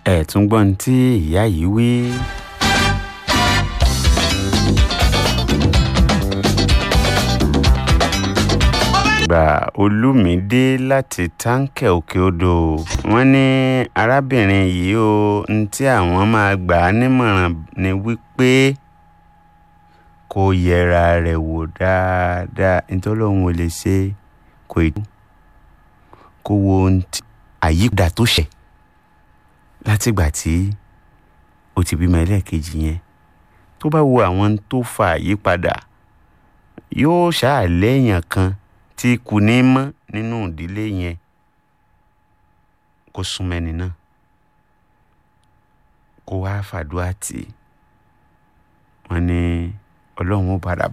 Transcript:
ẹ̀ tún gbọ́n tí ìyá yìí wí. gbà olùmídé láti táǹkẹ̀ òkè odò wọ́n ní arábìnrin yìí ó ń tí àwọn máa gbà á nímọ̀ràn ni wípé kó yẹra rẹ̀ wò dáadáa nítorí òun ò lè ṣe kò ì kó wo ohun tí àyípadà tó ṣẹ̀ látìgbà tí ó ti bímọ ẹlẹ́ẹ̀kejì yẹn tó bá wo àwọn tó fa àyípadà yóò ṣáà lẹ́yìn kan tí kù ní mọ́ nínú ìdílé yẹn kó súnmẹ́ni náà kó wá fàdúrà tì wọ́n ní ọlọ́run ó padà